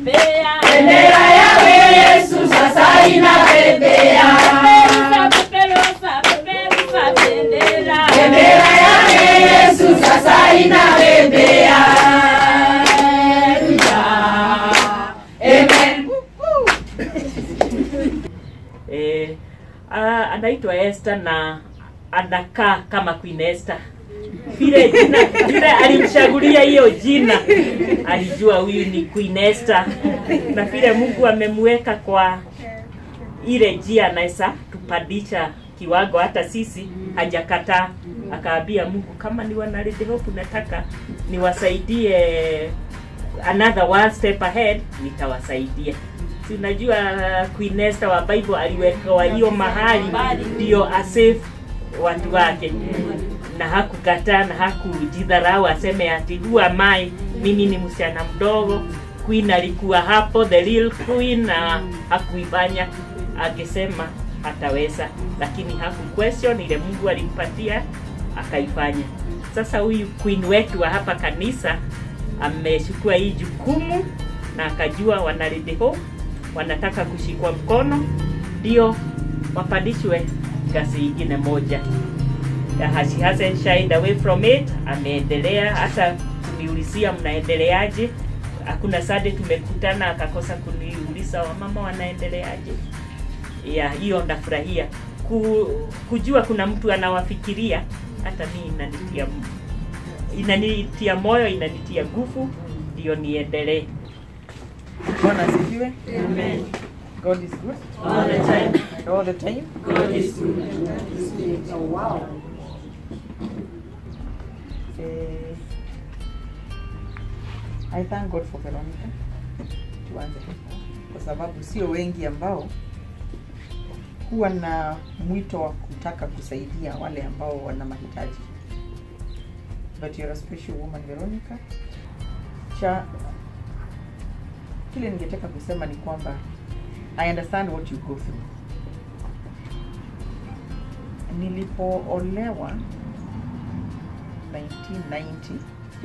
inapepea. Bendera yawe Yesu sasa inapepea. Peperusa, peperusa, peperusa bendera. Bendera yawe Yesu sasa inapepea. Amen. eh, ah, anaitwa Esther na anakaa kama Queen Esther. Vile jina vile alimchagulia hiyo jina, alijua huyu ni Queen Esther, na vile Mungu amemweka kwa ile njia anaweza tupandisha kiwango, hata sisi hajakataa. Akaambia Mungu, kama ni wana Red Hope nataka niwasaidie another one step ahead, nitawasaidia. Si unajua Queen Esther wa Bible aliwekewa hiyo mahali ndio asave watu wake na hakukataa na hakujidharau aseme ati who am I, mimi ni msichana mdogo. Queen alikuwa hapo, the real queen, na hakuifanya, akisema ataweza, lakini haku question ile Mungu alimpatia akaifanya. Sasa huyu queen wetu wa hapa kanisa amechukua hii jukumu na akajua wana Red Hope wanataka kushikwa mkono ndio wapandishwe ngazi ingine moja. Yeah, she hasn't shied away from it. Ameendelea hata kuniulizia mnaendeleaje. Hakuna sade tumekutana akakosa kuniuliza wamama wanaendeleaje. Yeah, hiyo ndafurahia Ku, kujua kuna mtu anawafikiria. Hata mimi inanitia inanitia moyo, inanitia nguvu, ndio niendelee. Bwana asifiwe. Amen. God is good. All the time. And all the time. God is good. Eh, I thank God for Veronica. Tuanze kwa sababu sio wengi ambao huwa na mwito wa kutaka kusaidia wale ambao wana mahitaji. But you're a special woman Veronica. Cha kile ningetaka kusema ni kwamba I understand what you go through. Nilipoolewa 1990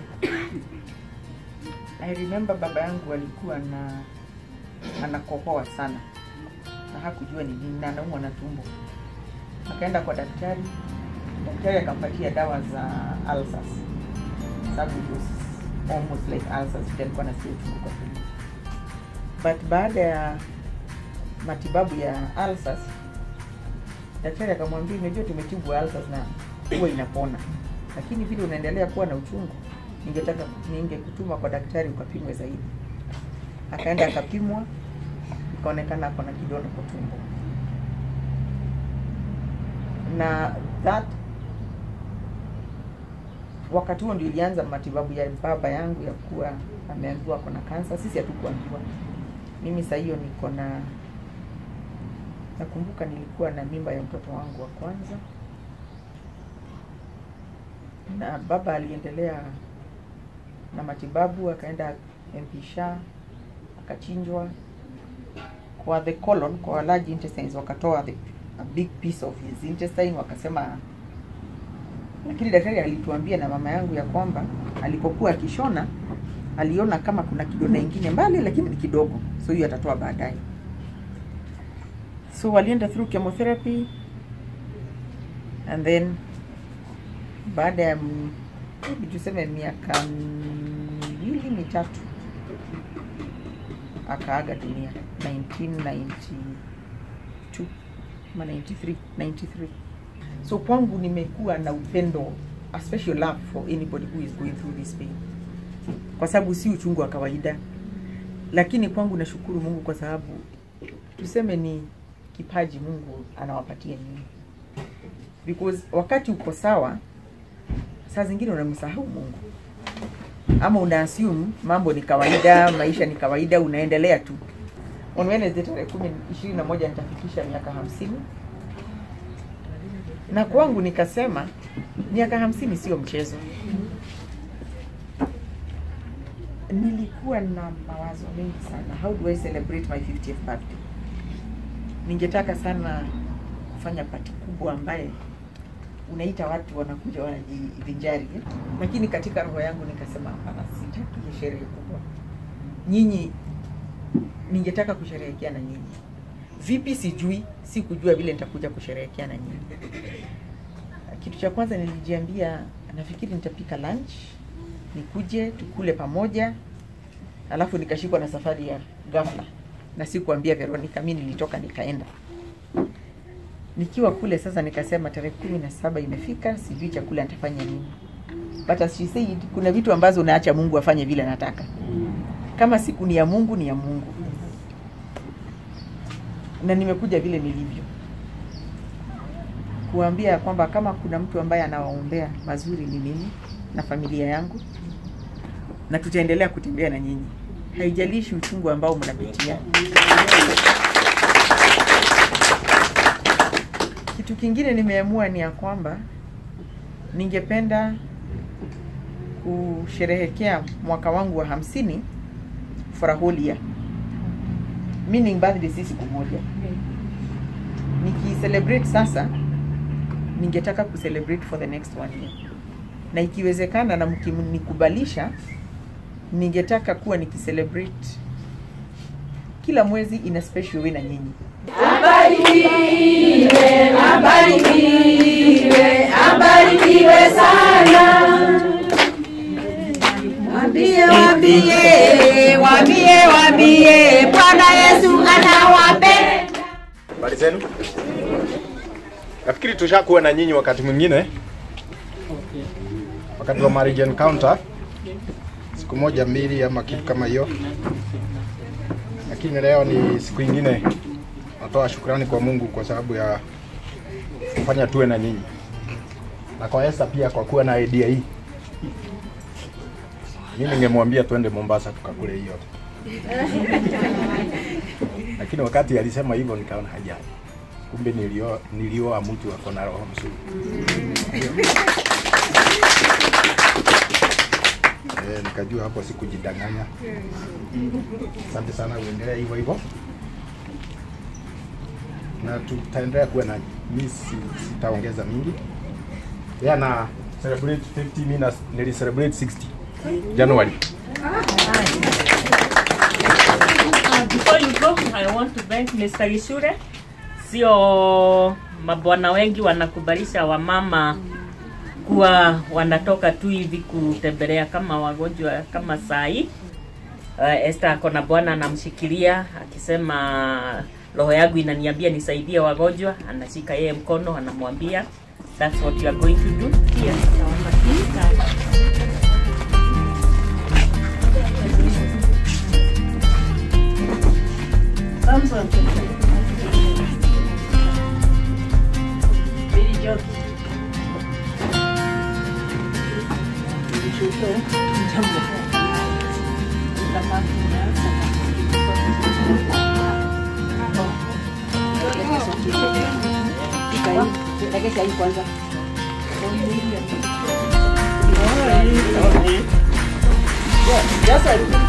I remember baba yangu alikuwa na anakohoa sana na hakujua ni nini na anaumwa na tumbo. Akaenda kwa daktari, daktari akampatia dawa za ulcers, sababu it was almost like ulcers, vile alikuwa anasikia uchungu kwa tumbo. But baada ya matibabu ya ulcers, daktari akamwambia, unajua tumetibu ulcers na huwa inapona, lakini vile unaendelea kuwa na uchungu, ningetaka ningekutuma kwa daktari ukapimwe zaidi. Akaenda akapimwa, ikaonekana ako na kidonda kwa tumbo, na that wakati huo ndio ilianza matibabu ya baba yangu ya kuwa ameambiwa ako na kansa. Sisi hatukuambiwa. Mimi saa hiyo niko na nakumbuka nilikuwa na mimba ya mtoto wangu wa kwanza, na baba aliendelea na matibabu, akaenda MP Shah akachinjwa kwa the colon, kwa large intestines, wakatoa the, a big piece of his intestine, wakasema lakini daktari alituambia na mama yangu ya kwamba alipokuwa akishona aliona kama kuna kidonda ingine mbali, lakini ni kidogo, so hiyo atatoa baadaye. So walienda through chemotherapy and then baada ya mm, maybe tuseme miaka miwili mitatu akaaga dunia 1992 ama 93 93 so kwangu nimekuwa na upendo a special love for anybody who is going through this pain kwa sababu si uchungu wa kawaida lakini kwangu nashukuru mungu kwa sababu tuseme ni kipaji mungu anawapatia nyinyi because wakati uko sawa saa zingine unamsahau mungu ama una assume mambo ni kawaida maisha ni kawaida unaendelea tu on Wednesday tarehe kumi ishirini na moja nitafikisha miaka hamsini na kwangu nikasema miaka hamsini sio mchezo nilikuwa na mawazo mengi sana how do i celebrate my 50th birthday ningetaka sana kufanya pati kubwa ambaye unaita watu wanakuja wanajivinjari eh? lakini katika roho yangu nikasema hapana sitaki hiyo sherehe kubwa nyinyi ningetaka kusherehekea na nyinyi. Vipi sijui, si kujua vile nitakuja kusherehekea na nyinyi. Kitu cha kwanza nilijiambia, nafikiri nitapika lunch, nikuje tukule pamoja, alafu nikashikwa na safari ya ghafla na sikuambia Veronica, mi nilitoka nikaenda. Nikiwa kule sasa, nikasema tarehe kumi na saba imefika, sijui chakula nitafanya nini, but as she said, kuna vitu ambazo unaacha Mungu afanye vile anataka. Kama siku ni ya Mungu, ni ya Mungu, na nimekuja vile nilivyo kuambia kwamba kama kuna mtu ambaye anawaombea mazuri ni mimi na familia yangu, na tutaendelea kutembea na nyinyi, haijalishi uchungu ambao mnapitia. Kitu kingine nimeamua ni ya kwamba ningependa kusherehekea mwaka wangu wa hamsini for a whole year, meaning birthday si siku moja. Nikicelebrate sasa, ningetaka kucelebrate for the next one year, na ikiwezekana na mkinikubalisha, ningetaka kuwa nikicelebrate kila mwezi in a special way na nyinyi. Abarikiwe, abarikiwe, abarikiwe sana. Wambie, wambie, wambie, wambie, Bwana Yesu anawapenda. Habari zenu? Nafikiri tushakuwa na nyinyi wakati mwingine, wakati wa marriage encounter, siku moja mbili ama kitu kama hiyo, lakini leo ni siku ingine. Natoa shukrani kwa Mungu kwa sababu ya kufanya tuwe na nyinyi na kwa Esther pia kwa kuwa na idea hii. Mimi ningemwambia tuende Mombasa tukakule hiyo, lakini wakati alisema hivyo nikaona hajali kumbe nilioa nilioa mtu ako na roho mzuri. Eh, nikajua hapo sikujidanganya. Asante sana, uendelee hivyo hivyo, na tutaendelea kuwa na mimi, si- sitaongeza mingi. Yeye ana celebrate 50, mimi na nili celebrate 60 January. Before you go, I want to thank Mr. Gishure. Sio mabwana wengi wanakubalisha wamama kuwa wanatoka tu hivi kutembelea kama wagonjwa kama saa hii. Uh, Esther ako na bwana anamshikilia akisema roho yangu inaniambia nisaidie wagonjwa, anashika yeye mkono anamwambia that's what you are going to do. Pia naomba kika Just